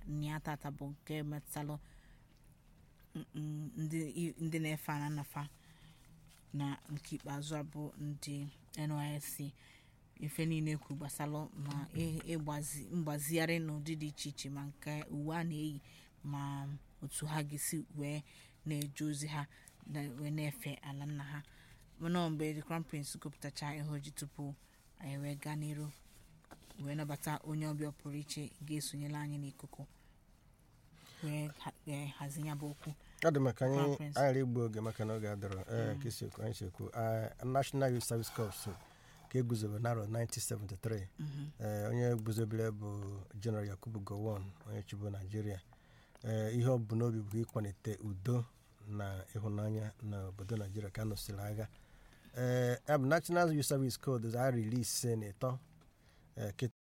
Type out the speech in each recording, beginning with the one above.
nia tata bụ nke metụtalụ mm, ndị ndị na-efe ana nafa na nke ikpeazụ a bụ ndị nysc ife niile kwu gbasalụ ma ị- ịgbazi mgbazigharị n'ụdị dị iche iche ma nke uwe a na-eyi ma otu ha ga-esi wee na-eje ozi ha na- wee na-efe ala nna ha mana mgbe the crown prince gụpụtacha ihe oji tupu anyị wee gaa n'iru wee nabata onye ọbịa pụrụ iche ga-esonyela anyị n'ikuku wee ha- wee hazie ya bụ okwu ọ dị maka anyị Conference. anyị igbu oge maka na oge adọrọ ee ka esi ekwu anyị si ekwu Ah, national youth service corps ka eguzobe n'arọ 1973 ee onye guzobere bụ general yakubu gowon onye chibu naijiria ee ihe ọ bụ n'obi bụ ịkwalite udo na ịhụnanya n'obodo naijiria ka a nụsịrị agha ee ya bụ national youth service code a rilise na ịtọ ee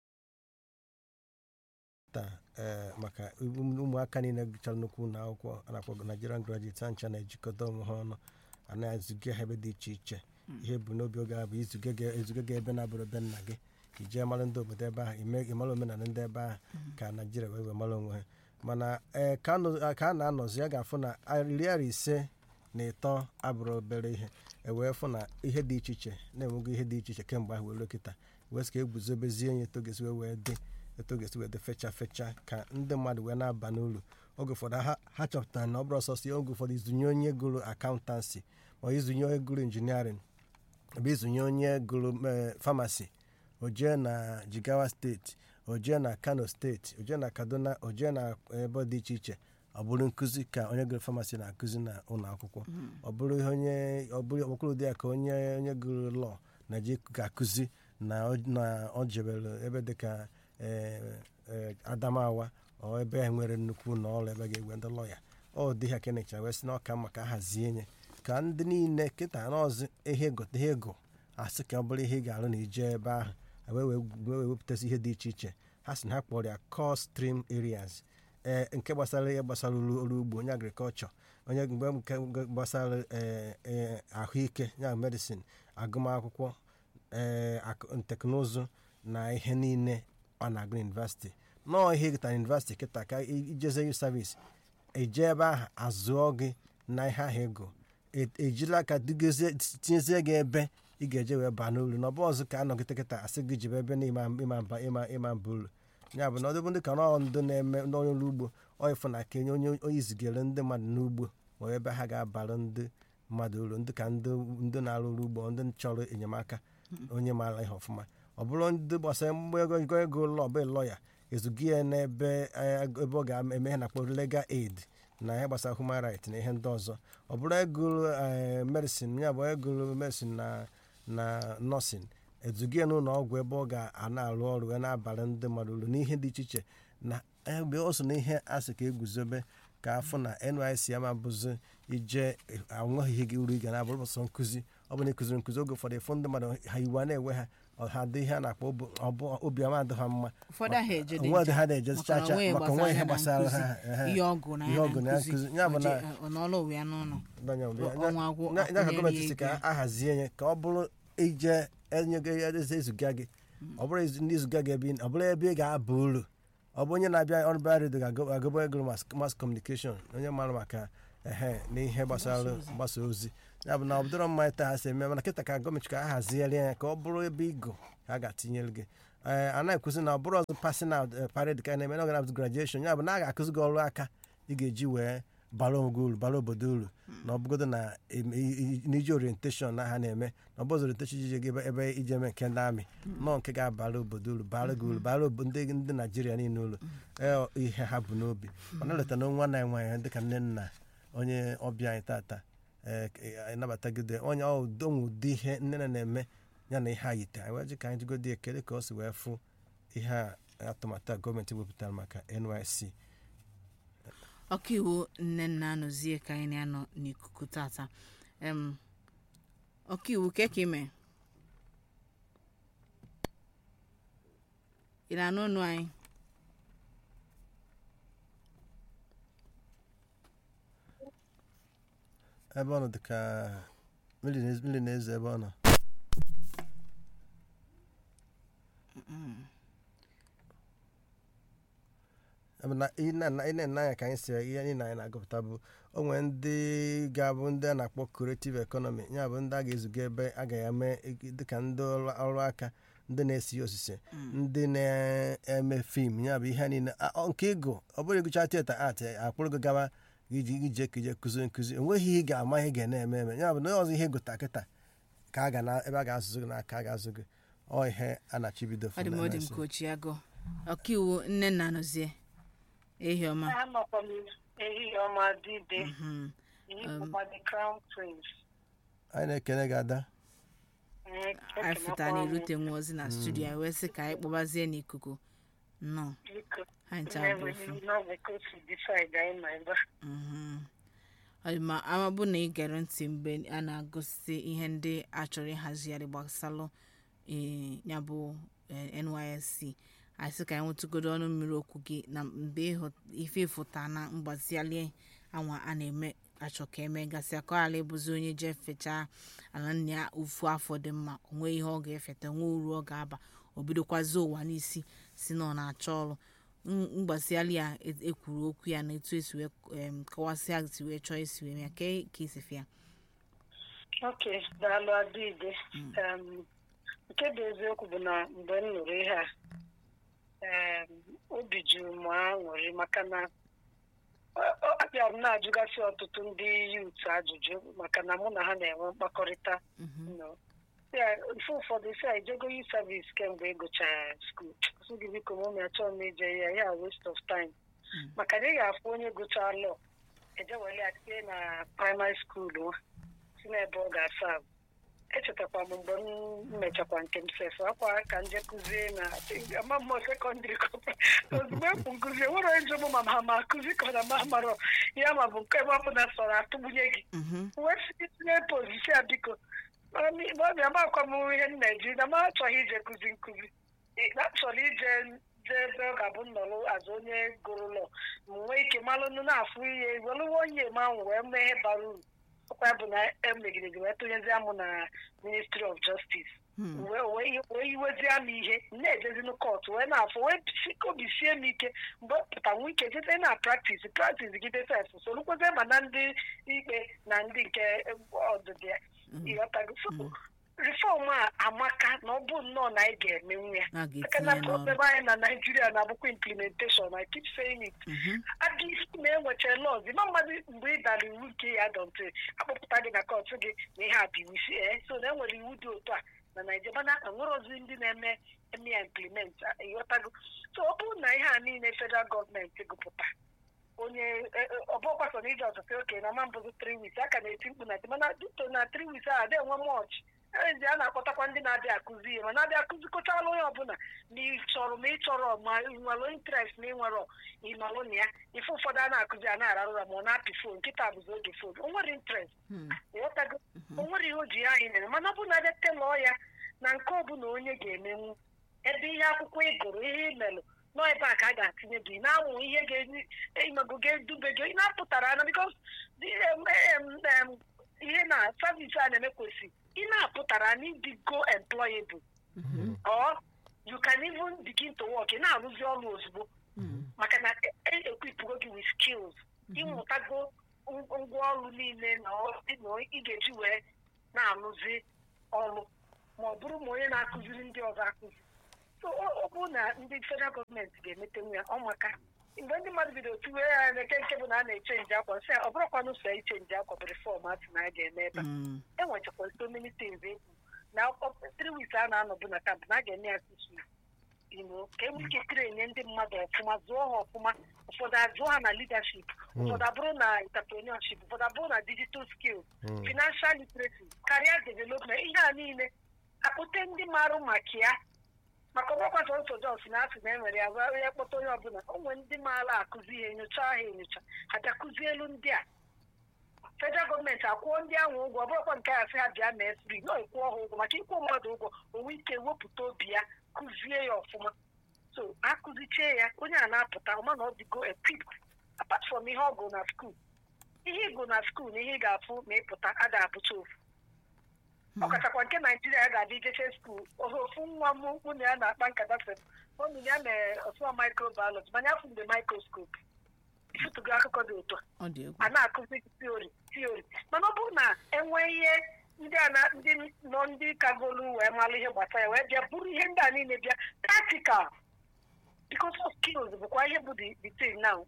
kịta ee maka ụmụ- ụmụaka niile gụchara nnukwu ụlọ akwụkwọ a na-akpọ Nigerian graduates ha ncha na-ejikọta onwe ha ọnụ a na-ezuga ha ebe dị iche iche ihe bụ n'obi oge a bụ izuga gị- ezuga gị ebe na-abụrụ ebe nna gị ka ijee mara ndị obodo ebe ahụ ime ịmara omenala ndị ebe ahụ ka naijiria wee wee mara onwe ha mana ee ka a nọ- ka a na-anọzi a ga-afụ na iri ara ise na ịtọ abụrụ obere ihe e wee fụ na ihe dị iche iche na-enwego ihe dị iche iche kemgbe ahụ wee ruo kịta wee sị ka eguzobezie ya etogesi wee wee dị etogesi wee dị fecha fecha ka ndị mmadụ wee na-aba n'uru oge ụfọdụ ha ha chọpụtara na ọ bụrụ ọsọsọ ya oge ụfọdụ izunye onye gụrụ akaụntansi ma izunye onye gụrụ injiniarịn bụ izunye onye gụrụ famasi o jee na jigawa steeti o jee na kano steeti o jee na kaduna o jee na ebe dị iche iche ọ bụrụ nkụzi ka onye gụrụ famasi na-akụzi na ụlọ akwụkwọ ọ bụrụ ihe onye ọ bụrụ ọbụrụ dị ya ka onye onye gụrụ lọọ na-eje ga-akụzi na ọ- na ọ jebere ebe dịka eh, eh, adamawa ọ ebe a nwere nnukwu ụlọ ọrụ ebe ga-egwe ndị lọya ọ dị ha kenecha wee sị na ọka mma ka hazie nye ka ndị niile kịta n'ọzụ ihe gote ihe ego asị ka ọ bụrụ ihe ị ga-arụ na ije ebe ahụ wee wee wee wepụtasị ihe dị iche iche ha sị na ha kpọrọ ya core stream areas ee nke gbasara ihe gbasara ọrụ ọrụ ugbo onye agrikọlchọ onye mgbe nke gbasara ee, ee, ahụike ya medicine agụmakwụkwọ ee akụ- teknụzụ na ihe niile ọ na-agụ yunivasịtị nọọ ihe gịta yunivasịtị kịta ka i- ijeze yu savis eje ebe ahụ azụọ gị na ihe ahụ ego E- ejila aka dugozie tinyezie gị ebe ị ga-eje wee baa n'uru na ọ bụ ọzọ ka anọgide kịta asị gị jibe ebe na ịma ịma mba ịma ịma mba uru ya bụ na ọdịbụ ndị ka nọ ndụ na-eme n'onye ọrụ ugbo onye fụ na ka enye onye onye izigere ndị mmadụ n'ugbo ma ebe ha ga-abara ndị mmadụ uru ndị ka ndị ndị na-arụ ọrụ ugbo ndị chọrọ enyemaka onye maara ihe ọfụma ọ bụrụ ndị gbasara mgbe ego ego ego ụlọ ọbụ lọya ezugi ya n'ebe eh, ebe ọ ga-eme ihe na-akpọ legal aid na ihe gbasara human right na ihe ndị ọzọ ọ bụrụ egụrụ medicine ya bụ egụrụ medicine na na nọọsịn ezugi ya n'ụlọ ọgwụ ebe ọ ga-ana arụ ọrụ wee na-abara ndị mmadụ uru n'ihe dị iche iche na ebe ọ so na ihe a sị ka eguzobe ka afọ na NYSC ama bụzi ije anweghị ihe gị uru ị ga na-abụrụ sọ nkụzi ọ bụ na ịkụziri nkụzi oge ụfọdụ ịfụ ndị mmadụ ha iwu a na-enwe ha ọ ha dị ihe a na-akpọ obi- ọbụ obi ọma adị ha mma ụfọdụ ahụ eje dị onwe dị ncha, ha na-eje maka chacha na onwe maka onwe ihe gbasara nkụzi, ha ehe. ihe ọgụ na ihe ya ọgụ na na ya nkụzi nkụzi. Ya bụ na- o je- ọ nọọlụ onwe ya n'ụlọ Danya mgbe ya- ọnwa agwụ ya- ya ka akwụnyere gọọmenti ya si ka ego. ahazie ya ka ọ bụrụ ije enye gị eze ezuga gị ọ bụrụ izu- ndị izuga gị ebe ị- ọ bụrụ ebe ị ga-aba uru ọ bụ onye na-abịa ọrụ bịa redio ga-agụba ego mas kọmunikeshọn onye mara maka ehe na ihe gbasara mgbasa ozi ya bụ na ọ bụdọrọ mma taa ha si eme mana kịta ka gọọmenti ka a hazigharị ya ka ọ bụrụ ebe igo ka a ga-atinyere gị ee a na-ekwuzi na ọ bụrụ ọzọ pasin out parade ka a na-eme na ọgana grajueshọn ya bụ na a ga-akụzi gị ọrụ aka ị ga-eji wee bara onwe gị uru bara obodo uru na ọ bụgodo na em- i- i- n'iji orientation na ha na-eme na ọ bụzọ orientation iji gị ebe- ebe ije eme nke ndị amị nọọ nke ga-abara obodo uru bara gị uru bara obo- ndị ndị naijiria niile uru ee ihe ha bụ n'obi mana leta na nwa na nwaanyị dịka nne nna onye ọbịa anyị tata ee k- nabatagide onye onwe ụdị ihe nne na na-eme ya na ihe a yite anyị wee ji ka anyị jigodi ekele ka o si wee fụ ihe a atụmatụ a gọọmenti wepụtara maka nysc ọkaiwu nne nna anọzie ka anyị na-anọ n'ikuku tata em ọkaiwu ke ka ime ị na-anụ ọnụ anyị ebe ọ nọ dịka mmiri na- mmiri na-ezo ebe ọ nọ na ị na- ị na-ene anya ka anyị si ihe anyị na anyị na-agụpụta bụ onwe ndị ga-abụ ndị a na-akpọ creative economy ya bụ ndị a ga-ezuga ebe a ga-eme dịka ndị ọrụ ọrụ aka ndị na-esi osise ndị na-eme fim ya bụ ihe niile a- ọ- nke ego ọ bụrụ ịgụcha tieta art akpụrụ gị gawa iji ije ka ije kụzi nkụzi enweghị ihe ị ga-ama ihe ga na-eme eme ya bụ na ọzọ ihe gụta kịta ka a ga na ebe a ga-azụ gị n'aka a ga-azụ gị ọ ihe a na-achibido ọ dị m ọ dị m ka ochie agụ ọkaiwu nne nna nọzie ehi ọma Anọkwa m ehihie ọma dịde Mhm. yipụkwa the crown prince anyị na-ekene gị ada Ee, anyị fụta ekenekwa na m erute nwa ozi na studio anyị wee sị ka anyị kpọbazie n'ikuku nnọọ biko ha ncha bụ na-enweghị ofu n'ọbụ ka o si decide anyị ma ebe a. Mhm. Ọ dị ma ama bụ na ị gere ntị mgbe a na-agụsị ihe ndị a chọrọ ịhazigharị gbasalụ ee, ya bụ eh, nysc anyị sị ka anyị nwetụgodo ọnụ mmiri okwu gị na mgbe ịhụ ife ịfụta na mgbaziali anwa a na-eme achọ ka eme gasịa ka ọ ghara ịbụzi onye jee fechaa ala nna ya ofu afọ dị mma onwe ihe ọ ga-efeta nwe uru ọ ga-aba o bidokwazi ụwa n'isi si na ọ na-achọ ọrụ M- mgbasiali ya e- ekwuru okwu ya na etu esi wee em, kọwasịa si wee chọọ isi wee mee ka ka isi fịa ok daalụ adịde Em, nke bụ eziokwu bụ na mgbe m nụrụ ihe a em, obi juru m aṅụrị maka na ọ- ọ- abịara m na-ajụgasị ọtụtụ ndị yut ajụjụ maka na mụ na ha na-enwe mkpakọrịta No. Ya, ife ụfọdụ si a ijego yi savis kemgbe ị gụchara skuul sị gị biko mụ achọrọ m ije ya ya waste of time maka na ị ga-afụ onye gụchaa lọ ejewele ya tinye na praịmarị skuul nwa si n'ebe ọ ga-asa ahụ echetakwa m mgbe m mechakwa nke m sef akwa ka nje kụzie na ama mmụọ sekọndịrị ozugbo ekwu nkụzi enwere onye njem ma ma ma akụzi ka ọ na ma marọ ya ma bụ nke ebe ọ bụla sọrọ atụgbunye gị Mhm. wee si tinye pozisi a biko ọbịa makwa m ihe m na-eji na m achọghị ije kụzi nkụzi Ị- na achọrọ ije jee ebe ọ ga-abụ nnọrọ azụ onye gụrụ lọ m nwee ike malụ nụ na-afụ ihe welụwa onye ma ahụ wee mee ihe bara uru ọkwa ya bụ na emegidere wee tụnyezie m na ministry of justice Hmm. wee wee wee iwezie m ihe m na-ejezinu kọtụ wee na-afụ wee si- obi sie m ike mgbe ọ pụta nwe ike jete na praktis praktis gide sef solukwezie ma na ndị ikpe na ndị nke ọdịdị ya ịghọtago so reform a amaka na ọ bụ nnọọ na anyị ga-emenwu ya a maka ga-etinye na ya n'ọrụ problem anyị na naijiria na-abụkwa implementation i keep saying it Mhm. aga isi na enwecha lọz ma mmadụ mgbe ị dara iwu nke ya dọnte akpọpụta gị na kọtụ gị na ihe a bụ iwu si ee so na enwere iwu dị otu a na naijiria mana enwere ozi ndị na-eme eme ya implement ịghọtago so ọ bụrụ na ihe a niile federal gọọmenti gụpụta onye ọbụkwa so na ije ọtụtụ oke na ma mbụzi tri wis a ka na-eti mkpu na mana duto na tri wis a adị enwe mọch ezi a na-akpọtakwa ndị na-abịa akụzi ihe ma na-abịa akụzikọchala onye ọbụla na ịchọrọ ma ịchọrọ ma ị nwere interest na ịnwere ịnọrụ na ya ife ụfọdụ a na-akụzi a na-ararụ ụra ma ọ na-apị fon nkịta bụzi oge fon o nwere interest Hmm. ịghọtago o nwere ihe o ji ya anyị mere mana ọ bụ na abịa telụọ ya na nke ọbụla onye ga-emenwu ebe ihe akwụkwọ ị gụrụ ihe ị melụ nọ ebe a ka a ga-atinye gị na-amụ ihe ga-emego ga-edube gị ị na-apụtara na bikos ihe na savisi a na-eme kwesị ị na-apụtara na ịdịgo employable Mhm. or you can even begin to work ị na-arụzi ọrụ ozugbo Hmm. maka na ekwipụgo gị with skills ịmụtago ng- ngwa ọrụ niile na ọ- na ị ga-eji wee na-arụzi ọrụ ma ọ bụrụ ma onye na-akụziri ndị ọzọ akụzi so ọ ọ bụrụ na ndị federal gọọmenti ga-emetenwu ya ọ maka mgbe ndị mmadụ bidoro tiwe ya n'eke nke bụ na a na-echenji akwa sị ọ bụrụkwanụ so ichenji akwa bụ reform a sị na a ga-eme ebe a Hmm. enwechakwa so many things ekwu na akwụkwọ three weeks a na-anọbụ na kamp na a ga-eme ya six weeks Igbo ka enwe ike trenye ndị mmadụ ọfụma zụọ ha ọfụma ụfọdụ azụọ ha na leadership ụfọdụ abụrụ na entrepreneurship ụfọdụ abụrụ na digital skills Mm. financial literacy career development ihe a niile akpụte ndị marụ maka ya maka ọgbakwa sọsọ jos na asị na enwere ya gwa ya kpọta onye ọbụla o nwere ndị maara akụzi ihe enyocha ha enyocha ha bịa kụzie elu ndị a federal gọọmenti akwụọ ndị ahụ ụgwọ ọ bụrụkwa nke a sị ha bịa mee fri na ịkwụọ ha ụgwọ maka ịkwụ mmadụ ụgwọ onwe ike wepụta obi ya kụzie ya ọfụma so akụzichie ya onye a na-apụta ọma na ọ dịgo equipped apart from ihe ọ gụrụ na skuul ihe ịgụ na skuul na ihe ị ga-afụ ma ịpụta a ga-abụcha ofu ọkachakwa nke naijiria ga-adị ijeche skuul ofu nwa m mụ na ya na-akpa nkata sị omini ya mere ọsụma microbiology mana afụ mgbe microscope ifụtụgo akụkọ dị otu a ọ dị egwu a na-akụzi tiori tiori mana ọ bụrụ na enwee ihe ndị a na ndị nọ ndị kagolu wee malụ ihe gbasara ya wee bịa bụrụ ihe ndị a niile bịa practical because of skills bụkwa ihe bụ the the thing now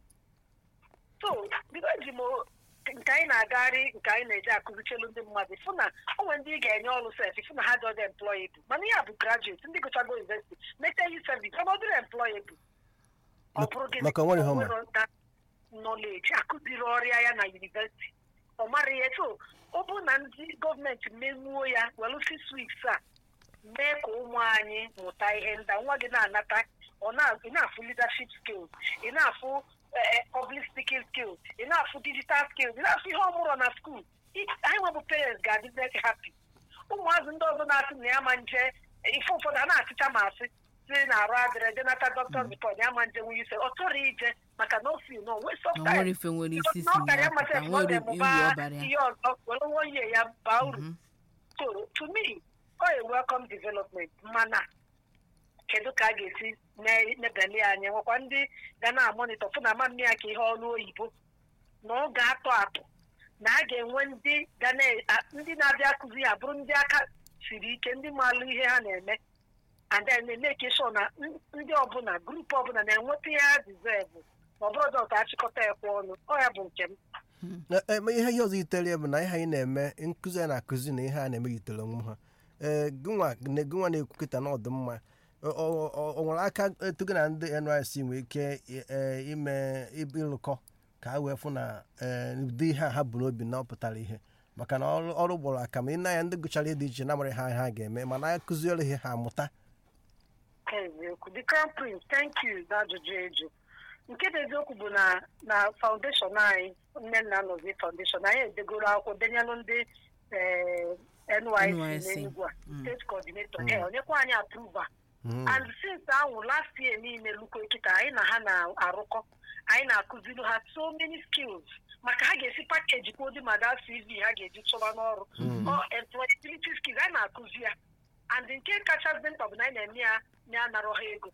so bido ji m nke anyị na-agagharị nke anyị na-eji akụzichelu ndị mmadụ fụ na o nwere ndị ị ga-enye ọrụ sef fụ na ha dị ọdị employable mana ihe a bụ graduate ndị gụchago university meta yi service ọ bụrụ employable ọ bụrụ gịnị maka o nwere ihe ọ ma. nwere that knowledge akụziri ọrịa ya na university ọ mara ihe so ọ bụ na ndị gọọmenti menwuo ya welu six weeks a mee ka ụmụ anyị mụta ihe ndị a. nwa gị na-anata ọ na- ị na-afụ leadership skills ị na-afụ eh, public speaking skills ị na-afụ digital skills ị na-afụ ihe ọmụrọ na skuul anyị nwebụ parents ga-adị very happy ụmụazị ndị ọzọ na-asị na ya ma nje ife ụfọdụ a na-asịcha ma asị si na arụ adịrị je nata doctor's report ya ma nje nwunye ise ọ chọrọ ije maka na ofi no waste of na nwere time ife nwere isi si na ọ na karịa ya mmasị pụta na ọ nwere ga-emụba uru ọ bara ya ihe ọzọ were nwa ihe ya baa uru Mhm. so to me ọ a welcome development mana kedu ka a ga-esi mee- mebeli anya nwekwa ndị ga na-amonitọ fụ na ama mme ya ka ihe ọrụ oyibo na ọ ga-atọ atụ na a ga-enwe ndị ga na- a- ndị na-abịa akụzi ya bụrụ ndị aka siri ike ndị maalụ ihe ha na-eme and then na-emeke sure na n- ndị ọbụla grupu ọbụla na-enweta ihe ha deserve ma ọ bụrụ ọzọ achịkọta ekwe ọnụ ọ ya bụ nke m E- e, ma ihe ihe ọzọ yitere ya bụ na ihe anyị na-eme nkụzi a na-akụzi na ihe a na-eme yitere onwe ha ee gịnwa na- gịnwa na-ekwu kịta na ọdịmma o o- o- o nwere aka etugo na ndị nysc nwee ike e, ime ịlụkọ ka ha wee fụ na ee, ụdị ihe a ha bụ n'obi na ọ pụtara ihe maka na ọrụ ọrụ gbọrọ aka ma ị na ya ndị gụchara ihe dị iche na-amara ha ha ga-eme mana akụziere ihe ha amụta eziokwu the crown prince thank you n'ajụjụ eju nke bụ eziokwu bụ na na foundation anyị nne nna nọzi foundation anyị edegoro akwụkwọ denyelụ ndị eh, NYSC NYSC. n'Enugu a Mm. steeti coordinator eh, onyekwa anyị approval Mm. and since ahụ last year niile luko kịta anyị na ha na-arụkọ anyị na-akụziri ha so many skills maka ha ga-esi pakeji kwa ụdị mada cv ha ga-eji chọba n'ọrụ ọ employability skills anyị na-akụzi ya and nke kachasị mkpa bụ na anyị na-eme ya na-anarọ ha ego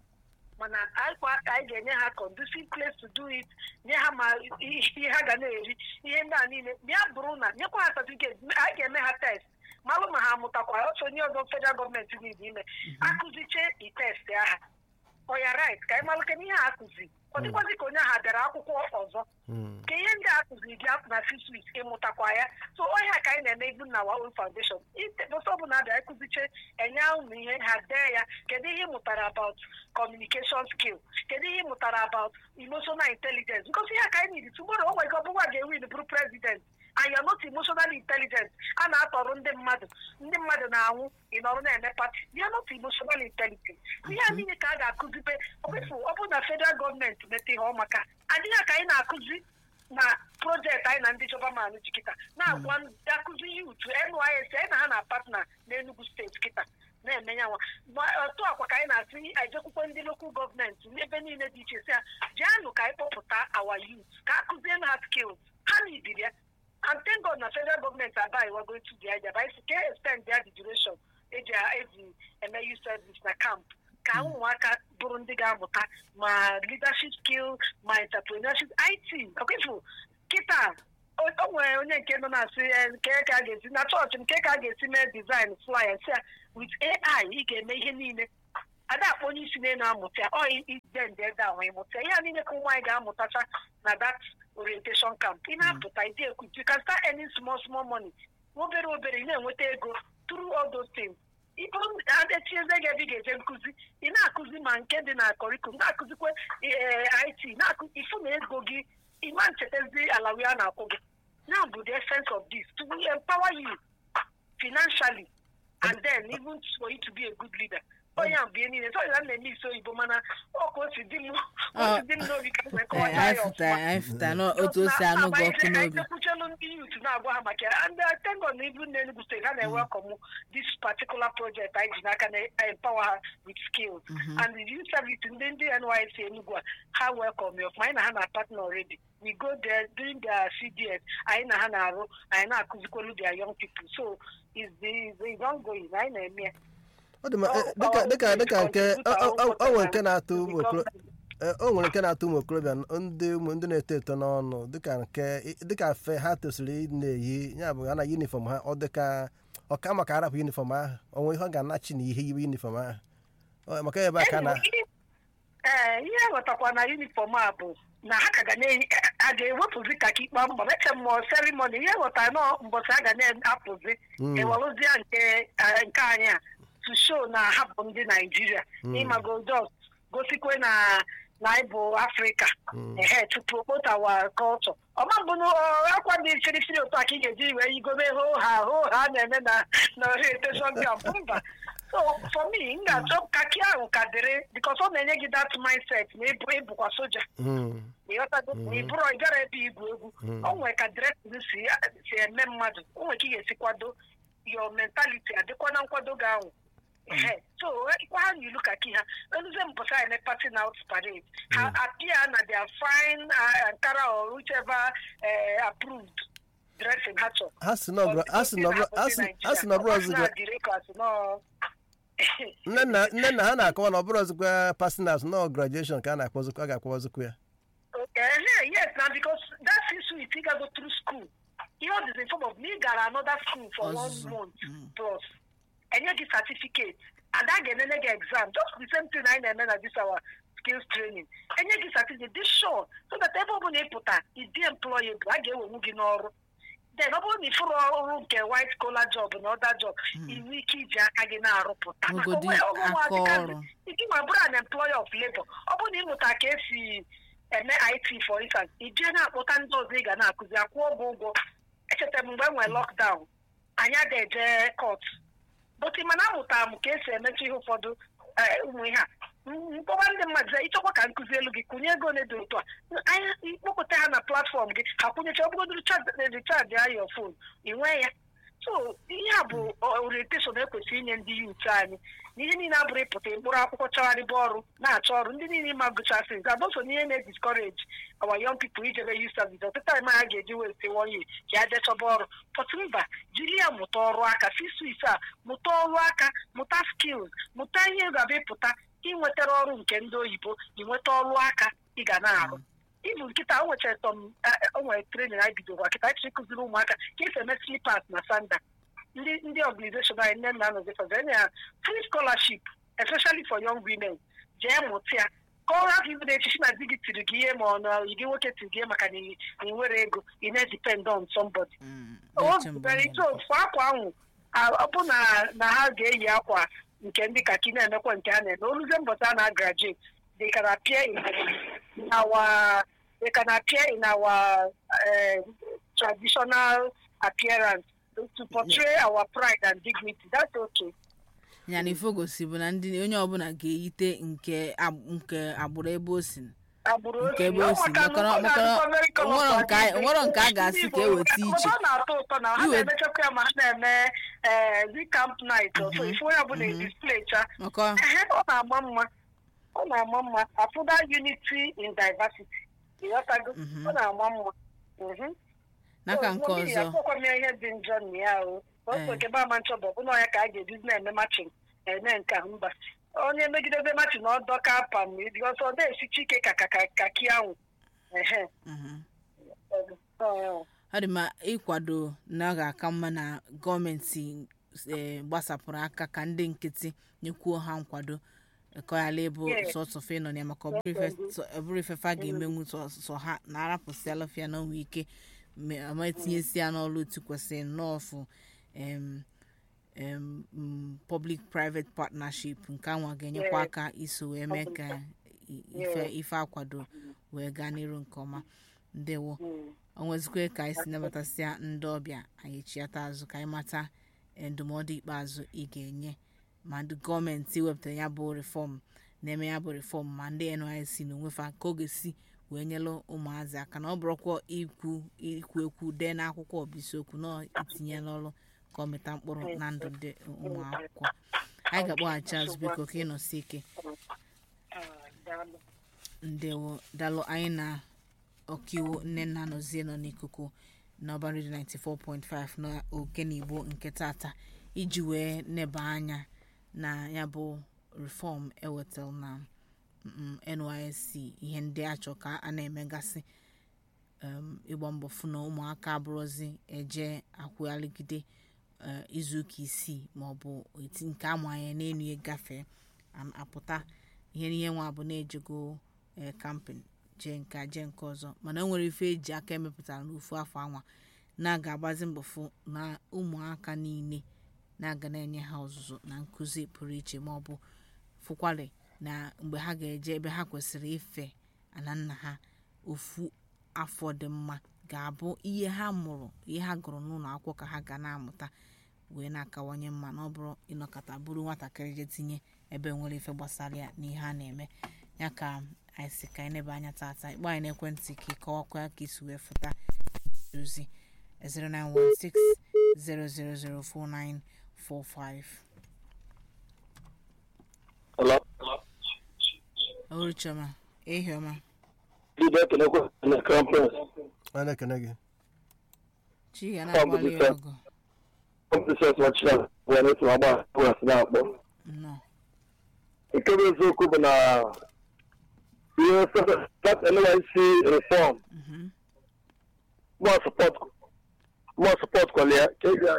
mana anyị kwa- anyị ga-enye ha conducive place to do it nye ha ma ihe ha ga na-eri ihe ndị a niile ya bụrụ na nyekwa ha certificate anyị ga-eme ha test malụ ma ha amụtakwa otu onye ọzọ federal gọọmenti niile ime akụziche itest aha ọya right ka anyị malụke n'ihe a akụzi ọ dịkwazi ka onye ahụ bịara akwụkwọ ọzọ Mm. ka ihe ndị a kụziri dị afọ na six weeks ịmụtakwa ya so ọhịa ka anyị na-eme ibu na Waol Foundation bụsọ ọbụla abịa ịkụziche enye ụmụ ihe ha dee ya kedu ihe ị mụtara about communication skill kedu ihe ị mụtara about emotional intelligence because ihe a ka anyị need tomorrow o nwere ike ọbụwa ga-ewin bụrụ president and you're not emotionally intelligent a na-atọrọ ndị mmadụ ndị mmadụ na-anwụ ị nọrọ na-eme pati you're not emotionally intelligent ihe a niile ka a ga-akụzibe ọbụfụ ọ bụ na federal gọọmenti meta ihe ọmaka adịghị ka anyị na-akụzi na projekti anyị na ndị jọbaman ji kịta na-agwa ndị akụzi yut nysc anyị na ha na patna n'enugu steeti kịta na-eme ya nwa Ma otu akwa ka anyị na-asị ejekwukwe ndị lokal gọọmenti n'ebe niile dị iche si ya jianụ ka anyị kpọpụta awa yut ka akụzienụ ha skills ha na ibiri ya and thank God na federal government abai wa going to the idea but if can extend their the duration eji eji eme youth service na camp ka ụmụaka bụrụ ndị ga-amụta ma leadership skill ma entrepreneurship it ọkwefu kịta o o nwere onye nke nọ na-asị eh, nke ka a ga-esi na chọọchị nke ka a ga-esi mee design flyer si ya with ai ị ga-eme ihe niile ada akpọ onye isi na amụta ya ọ ide nde ede ahụ ịmụta ihe a niile ka ụmụ anyị ga-amụtacha na that orientation camp ị na-apụta ide ekwu you can start earning small small money obere obere ị na-enweta ego through all those things ịbụrụ etinye gị ebe ị ga-eje nkụzi ị na-akụzi ma nke dị na kọrikulum na-akụzikwa eh, it na-akụ ifu na ego gị ịma nchetazi alawi a na-akwụ gị now bụ the essence of this to empower you financially and then even for you to be a good leader onye a bụ ihe niile sọ ya na-eme isi oyibo mana ọ ka o si dị m o si dị m n'obi ka m wee Ee, kọwata anyị ya fụta ọfụma anyị fụta na otu o si anụ gị ọkụ n'obi ekwuchelu ndị yut na-agwa ha maka ya and uh, thank God na ibu na Enugu steeti ha na-ewelcome this particular project anyị ji n'aka na-empower ha with skills and the youth service ndị ndị NYSC Enugu a ha welcome ya ọfụma anyị na ha na partner already we go there during their CDS anyị na ha na-arụ anyị na-akụzikwelu their young people so is the is ongoing anyị na-eme ya ọ dị ma eh, dịka dịka dịka nke ọ- ọ- ọ- ọ nwere nke na-atụ ụmụ okoro- eh, o nwere nke na-atụ ụmụ okorobịa ndị ụmụ ndị na-eto eto n'ọnụ dịka nke dịka fe ha tosiri ị na-eyi ya bụ ha na yunifọm ha ọ dịka ọka maka arapụ yunifọm ahụ onwe ihe ọ ga-anachi na ihe yiwe yunifọm ahụ Ọ, maka ebe aka na ee ihe ghọtakwa na yunifọm a bụ na ha ka ga na-eyi a ga-ewepụzi kaki kpaa mbọ meche mmụọ serimoni ihe ghọtara na mbọchị a ga na-apụzi Mm. ewelụzia nke eh, nke anyị a to show na ha bụ ndị naijiria ịmago jos gosikwe na na ịbụ afrịka ehe tupu okpotawa kọlchọ ọma mbụ na ọ- akwa dị firifiri otu a ka ị ga-eji wee yigobe ho ha ho ha na-eme na na orientation camp mba so for me m ga-achọ kaki ahụ ka dịrị because ọ na-enye gị that mindset na ịbụ ịbụkwa soja Mm, ịghọtago ịbụrụ ị gara ebe igwu egwu o nwere ka dresin si si eme mmadụ o nwere ka ị ga-esi kwado your mentality adịkwa na nkwado gị ahụ Ehe. so kwa ha n'ilu ka ki ha eluze mbọsa eme party out parade ha appear na their fine uh, ankara or whichever uh, approved dressing ha chọrọ ha si na ọ bụrụ- ha si na ọ bụrụ- ha si- ha si na ọ bụrụ ọzụgwa nne nna nne nna ha na-akọwa na ọ bụrụ ọzụkwa pasinas nọ grajueshọn ka a na-akpọzikwa a ga-akpọzikwa ya Uh, yes, now because that is we think I go through school. You know, this in form of me got another school for Ọzụzụ. one month plus. And you get certificate. And that get another exam. Just the same thing I know that this our skills training. And you get certificate this short. So that everyone put that is the employable. I get one in ọrụ. Then ọ bụrụ na ịfụrụ ọrụ nke white collar job na other job, inwe ike iji aka gị na-arụpụta. Maka Ogodi onwe- onwe aka ụmụazị ọrụ. ike ma bụrụ an employer of labor ọ bụrụ na ịmụta ka esi eme it for instance ị jee na-akpọta ndị ọzọ ị ga na-akụzi akwụọ ụgwọ ụgwọ echetara m mgbe e nwere lockdown anyị agaghị eje court but mana amụtara m ka esi emechi ihe ụfọdụ eh, ụmụ ihe a M- mkpọba ndị mmadụ sị, ịchọkwa ka nkụzi elu gị kụnye ego ole dị otu a anya ikpọpụta ha na platfọm gị ha kwụnyecha ọbụgodo richard ya your phone ị nwee ya so ihe a bụ orientation ekwesịrị inye ndị yut anyị na ihe niile abụrụ ịpụta mkpụrụ akwụkwọ chọgharịba ọrụ na-achọ ọrụ ndị niile ma gụchasị nke abụso n'ihe na-ediscourage our young people ijebe youth service ọtụtụ anyị ha ga-eji westi one year ka ya jee chọba ọrụ pọtụ mba jiri ya mụta ọrụ aka si swis a mụta ọrụ aka mụta skills mụta ihe ga-abụ ịpụta inwetara ọrụ nke ndị oyibo inweta ọrụ aka ị ga na-arụ ibu nkịta o nwechara tọm o nwere trenin anyị bidoro kịta anyị chọrọ ịkụziri ụmụaka ka esi eme slipas na sanda ndị ndị organization anyị nne na nọzi fọzọ enye ya free scholarship especially for young women jee mụta ya ka ọ hapụ ibu na-echichi na di gị tiri gị ihe ma ọ na gị nwoke tiri gị ihe maka na ị na ị nwere ego ị na-edepend on somebody Mm, o na-eche mgbe zubere ite ofu akwa ahụ a- ọ bụ na na ha ga-eyi akwa nke ndị kaki na-emekwa nke a na-eme oluze mbọta a na-agraduate they can appear in in our they can appear in our uh, traditional appearance to portray our pride and dignity that's okay ya na ifo gosi bụ na ndị onye ọbụla ga-eyite nke ab- nke agbụrụ ebe o si agbụrụ Nke osi. ebe o si, Ọ maka na makana- ọ ga-adịkwa makana very onwero colourful nke a- adịghị. onwero nke a ga-asị Ndị ka Igbo, eweta iche. ọ na-atọ ụtọ na ha Iwe- na-emechakwa ya ma ha na-eme eh, zi camp night so ifu onye ọbụla display cha maka Ehe, ọ na-ama mma ọ na-ama mma afụda unity in diversity ịghọtago ọ na-ama mma Mhm. n'aka So, nke nwoke ya ọzọ akpọkwa m ya ihe dị njọ na ya o Eh. otu ekebe ama nchọ bụ ọbụna ọya ka a ga-ejizi na-eme machin eme nke ahụ mba onye megidebe machin ọ dọka pam ọsọ ọ na-esichi ike ka ka ka ka ki ahụ ehe Mhm. Ọ- ọ dị mma ịkwado na ọ ga-aka mma na gọọmenti eh, gbasapụrụ aka ka ndị nkịtị nyekwuo ha nkwado kọyala ịbụ Yes. sọsọfe nọ ya maka ọ bụrụ ife- sọ- ọ bụrụ ifefe a ga-emenwu sọ sọ ha na arapụsịala fịa na onwe ike me- ama etinyesi ya n'ọrụ otu kwesịrị nnọọfụ em, em, mm, public private partnership nke anwa ga-enyekwa Yes. aka iso wee mee ka i- ife ife akwado wee gaa n'iru nke ọma ndewo Mm. o nwezikwe ka anyị si nabatasịa ndị ọbịa anyị chiata azụ ka anyị mata eh, ndụmọdụ ikpeazụ ị ga-enye ma ndị gọọmenti wepụtara ya bụ reform na-eme ya bụ reform ma ndị nysc na onwefa ka ọ ga-esi wee nyelụ ụmụazị aka na ọ bụrụkwa ikwu ikwu ekwu dee n'akwụkwọ bụ isiokwu na itinye n'ọrụ ka ọ mịta mkpụrụ na ndụ ndị ụmụ akwụkwọ anyị ga-akpọghachi azụ biko ka ị nọsi ike Ah, daalụ. ndewo dalụ anyị na ọkaiwu nne nna nọzie nọ n'ikuku n'ọba redio 94.5 na okenigbo nke tata iji wee neba anya na ya bụ reform ewetal na mm, nysc ihe ndị achọ ka a na-emegasị um, ịgba mbọ fụ na ụmụaka abụrụzi eje akwụghaligide uh, izuụka isii maọbụ eti nke amanye n'elu ya gafee am- apụta ihe n'ihe nwa bụ na-ejego eh, kampin jee nke a, jee nke ọzọ mana o nwere ife eji aka emepụtara n'ofu afọ anwa na-aga agbazi mbọ fụ na ụmụaka niile na-aga na-enye ha ọzụzụ na nkụzi pụrụ iche ma ọ bụ fụkwari na mgbe ha ga-eje ebe ha kwesịrị ife ana nna ha ofu afọ dị mma ga-abụ ihe ha mụrụ ihe ha gụrụ n'ụlọ akwụkwọ ka ha ga na-amụta wee na-akawanye mma na ọ bụrụ ịnọkọta bụrụ nwatakịrị je tinye ebe nwere ife gbasara ya n'ihe a na-eme ya ka anyị si ka anyị nebe anya tata ịkpọ anyị n'ekwentị ka ịkọwakwa ka isi wee fụta ozi 09160004945 Hello. Olu Chioma, ehi ọma Did that connect with the conference? a na-ekene gị chi ga na-agbalị ya ọgụ Conference watch now. When it's my boss, was now. nnọọ Nke bụ eziokwu bụ na ihe that NYC reform Mhm. more support more support kwale ya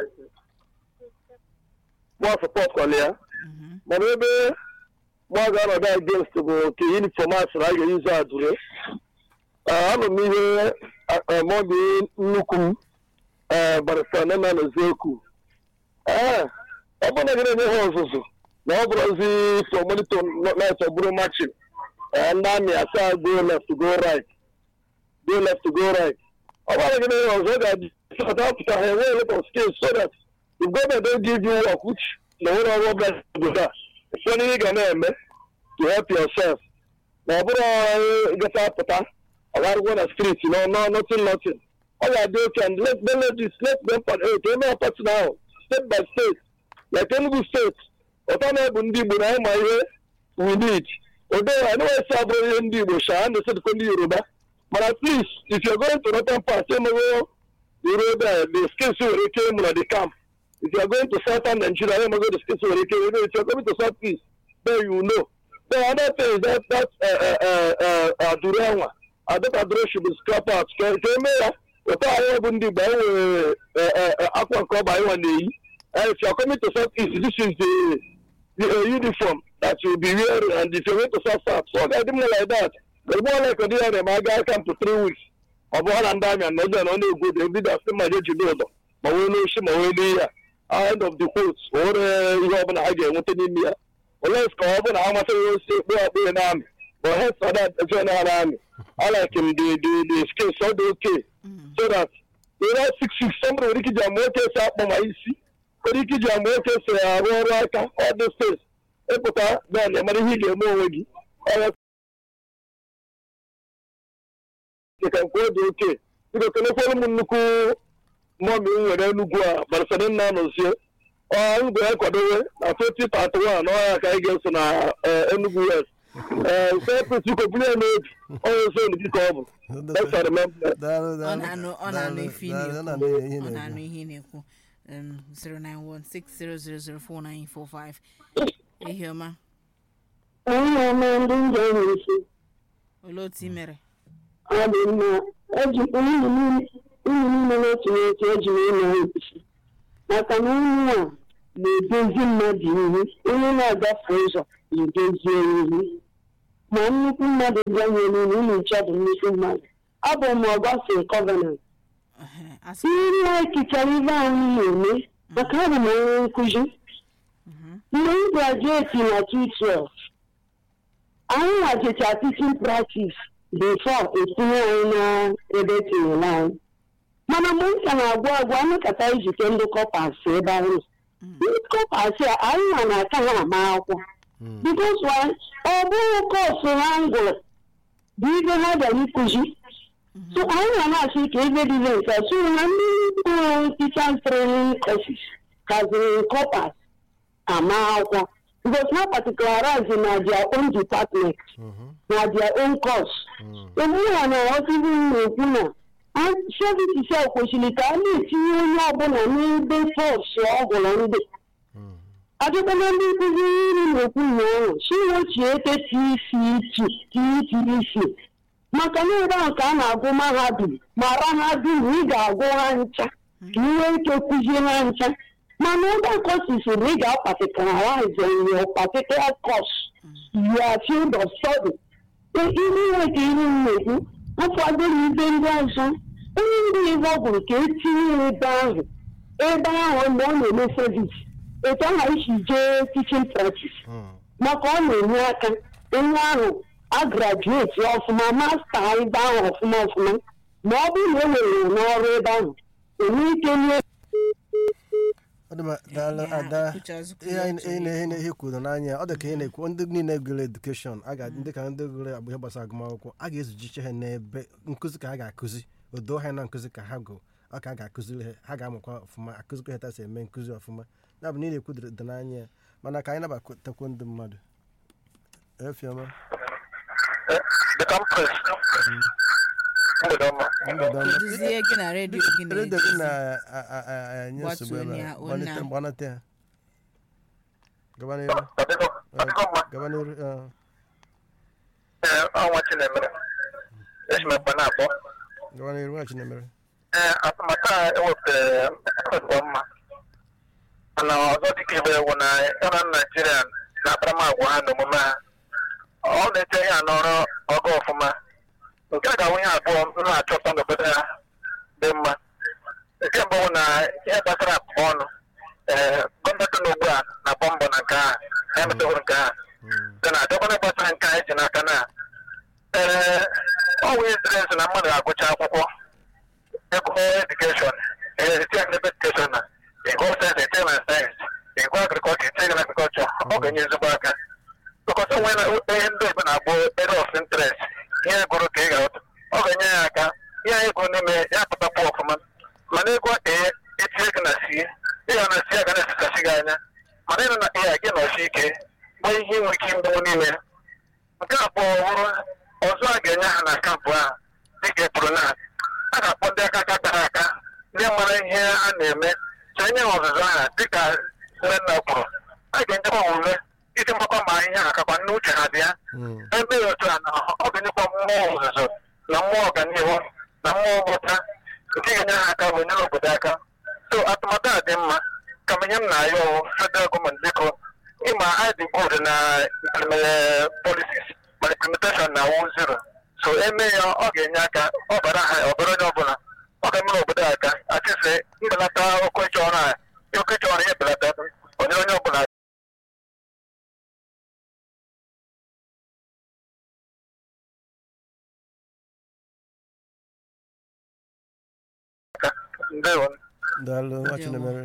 more support kwale ya Mhm. mana ebe mụ ga-anọdụ against bụ ka uniform asịrị a ga-eyuzu adure anọ m ihe maọbụ nnukwu m ee barista nema n'eziokwu ee ọ bụrụ na gị na-enye ha ọzụzụ na ọ bụrụzi for monitor night ọ bụrụ machin ndị amị asaa go left go right go left go right ọ bụrụ na gị na-enye ha ọzọ ọ ga-adị apụta ha enwe lot of skills so that if government don't give you work which na nwere ọrụ ọbụla obodo a ụfọdụ ihe ị ga na-eme to help yourself ma ọ bụrụ ịgafe apụta ọgarụgwọ na street no no nothing nothing ọ ga-adị oke and let them let this let them part eh, ka eme party ahụ state by state like Enugu state ọta na bụ ndị Igbo na anyị ma ihe we need odo anụwesi abụrụ ihe ndị Igbo sha na esedịkwa ndị Yoruba mana at least if you're going to northern part emego ruo there the skills nwere ike ịmụ na the camp if you are going to southern Nigeria emego the skills nwere ike ịmụ if you are going to south east then you know then another thing is that that uh, uh, uh, uh, aduru anwa adọta aduru should be scrap out ka ka eme ya ụtọ anyị bụ ndị Igbo anyị nwere akwa nke ọba anyị nwa na-eyi and if you are coming to south east this is the the uh, uniform that you will be wearing and if you are going to south south so ọ ga-adị mma like that but more like ọ dịghị na ma aga camp to three weeks ọ bụ ha na ndị amị na ọjọọ na ọ na-egwu odo ebido asị ma je jide ụdọ ma wee n'oshi ma wee n'ihe ya end of the quote o nwere ihe ọbụla ha ga-enweta n'ime ya oles ka ọ bụ na ha masịrị ya osi ekpe akpe na amị but head for that join ha na amị I like him the the the skills all the okay so that the last six weeks somebody nwere ike iji ama oke esi akpọ ma isi nwere ike iji ama oke esi arụ ọrụ aka all those things ịpụta then ịmara ihe ị ga-eme onwe gị ọya ka nke ọ dị oke biko kelekwara m nnukwu mọmi m nwere enugwu a barasada nna nọzie ọ ngwe ya kwadowe na 2031 n'ọhịa ka anyị ga-eso na eh, enugu west ee sepụt biko bunye ya n'obi onye zon gị ka ọ bụ Let's remember. Daalụ, ọ daalụ, na-anụ ọ na-anụ daalụ, ife ị daalụ, ọ na-ekwu na-anụ ihe ị ọ na-anụ na-ekwu. ihe ị na-ekwu um, 09160004945 ehi ọma onye ọma ndị m ga-enwe isi olee otu ị mere ọ dị mma eji unu niile na-etinye otu eji ụlọ isi maka na unu a na-edozi mmadụ ihu onye na-agafe ụzọ na-edozie ihu ma nnukwu mmadụ bịanye n'ụlọ unu nche bụ nnukwu mmadụ ọ bụ ma ọ gbafe kọvanant Ehe, asị ihe a ekichara ibe anyị na-eme maka abụ m onye nkụzi mgbe m grajueti na 212 anyị hazicha teaching practice before etinye anyị na ebe tinyere anyị mana mgbe m ka na-agwa agwa anụkata ijike ndị kọpas ebe ahụ ndị kọpas a anyị nwa na-aka ha ama akwụkwọ Mm. bikos ọ bụghị kọsụ ha ngụrụ bụ ibe ha bịara ịkụzi so anyị na na-asị ka ebe dị nke so na ndị ụlọ teachers training courses kaziri kọpas ama akwụkwọ because ha particularize na their own department Mhm. na their own course Mm. egbua na ọtụtụ na-ekwu na sevisi a kwesịrị ka a na-etinye onye ọbụla n'ebe kọọsụ ọhụrụ ndị Mm. adịkwana ndị nkụzi iri na-ekwu ụnyaahụ chiwochiete tcc maka na ebe ahụ ka a na-agụ mahadum mara ha dum ị ga-agụ ha ncha ka ị nwee ike kụzie ha ncha mana ebe akọsisi na ị ga-apatikalaize your particular course your field of study ihe ihe ka ihe m na-ekwu ụfọdụ na ibe ndị ọzọ onye ndị ibe ọ bụrụ ka etinye ebe ahụ ebe ahụ mgbe ọ na-eme sevis etu aha isi jee tichin practice maka ọ na-enye aka onye ahụ agrajueti ọfụma masta ebe ahụ ọfụma ọfụma ma ọ bụrụ na e were ya n'ọrụ ebe ahụ enwe ike nye ọ dị mma daalụ Ya, ada uche azụkwu ihe ya anyị- otu ihe ihe. na- ihe na- ihe kwuru n'anya ọ dị ka ihe na-ekwu ndị niile gụrụ edukeshọn a ga ndị ka ndị gụrụ agba ihe gbasara agụmakwụkwọ a ga-ezujiche ha n'ebe nkụzi ka ha ga-akụzi odo ha na nkụzi ka ha gụ ọ ka a ga-akụziri ha ha ga-amụkwa ọfụma akụzikwa ha tasi eme nkụzi ọfụma ya bụ na ị na-ekwu dị dị n'anya ya mana ka anyị nabatakwu ndị mmadụ efiọma the campus mgbede ọma mgbede ọma Duzie gị na redio gị na redio gị na-enye nsogbu ebe Gbatuo ya, a ọ gbanite na- gbanite ya gaba n'iru ọdịgo ọdịgo mma gaba n'iru eh, ee ọnwa chinemere esimekwa na-akpọ gaba n'iru nwa chinemere ee atụmatụ a ewepụtara ọdịgo mma mana ọzọ dịka ibe ewu na ịra naijiria na akparamagwa ha na omume ha ọ na-eche ihe a n'ọrụ ọgụ ọfụma nke a ga-awụ ihe abụọ m na-achọta n'obodo ha dị mma nke mbụ bụ na ihe gbasara akpa ọnụ ee gọọmenti na ugbu a na-agba mbọ na nke a ha emetụrụ nke a dị na adịkwana gbasara nke a eji n'aka na ee ọ wụ ziri ezi na mmadụ ga-agụcha akwụkwọ ego edukeshọn eti edukeshọn na ego sayensị eti na sayensị ego agrikọlchọ eti na agrikọlchọ ọ ga-enye ezigbo aka tụkọta onwe na ihe ndị obe na-agbụ ere of interest ihe gụrụ ka ị ga-ahụta ọ ga-enye ya aka ihe anyị gụrụ n'ime ya pụtakwu ọfụma mana ego ee etinye gị na sie ịga na sie ga na-esesasị gị anya mana ịnụ na ee gị nọsi ike nwee ihe inwe ike mgbanwe n'ime ya nke abụọ bụrụ ọzọ a ga-enye ha na kampụ ahụ dịkaepụrụ na a ga-akpọ ndị aka aka kara aka ndị mara ihe a na-eme so enye ha ọzụzụ aha dịka nne nna kwuru a ga-enyekwa ha ume iji mgbakọ ma ihe ha kakwa nne uche ha dị ya Mm. ebe ya otu a na ọ ga-enyekwa mmụọ ọzụzụ na mmụọ ọganihu na mmụọ mmụta nke ga-enye ha aka wee nyere obodo aka so atụmatụ a dị mma kama ihe m na-ayọ ọwụ federal gọọmenti biko ịma anyị dị good na implement policies ma implementation na wụ zero so eme ya ọ ga-enye aka ọ bara ha ọbara onye ọbụla ọ ga-emere obodo aka achịse mbelata oke ịchọ ọrụ a oke ịchọ ọrụ ya ebelata onyere onye ọbụla aka ndewo daalụ nwa Ndewo. chinemere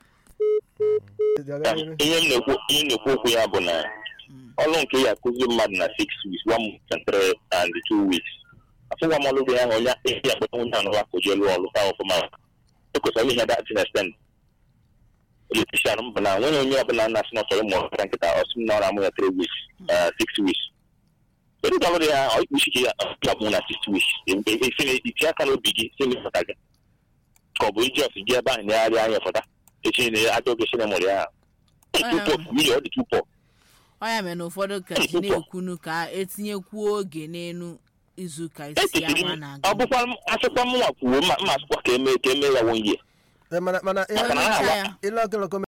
Gaga n'iru. ihe m na-ekwu ihe m na-ekwu okwu ya bụ na ọrụ nke ya akụzi mmadụ na six weeks one month and three and two weeks afụwa m ọrụ ya onye ihe ya kpeta onye anụwa ka o jee lụọ ọrụ ka ọfụma ekwesịrị ihe dat na extent eletishan m bụ na nwere onye ọbụla na-asị na ọ chọrọ ịmụ ọrụ nkịta ọsị m na ọrụ amụ ya three weeks uh, six weeks kedu ka ọrụ ya ọ ikpuchi ka ya ga-amụ na six weeks esi na itinye aka n'obi gị si n'ịfọta gị ka ọ bụ iji ọsị gị ebe ahụ na-agharị anya fọta echi na ajọ oge si na mụrụ ya tupu mmiri ọ dị tupu ọ ya mere na ụfọdụ ka ji na-ekwunu ka etinyekwuo oge n'elu izuụka isi echetiri ahụ a m na-aga ọ bụkwa m asịkwa m nwa kwuo ma mma asịkwa ka eme ka eme ya wonye Eh, mana mana ihe Onye ncha ya ile ọkụlọkọ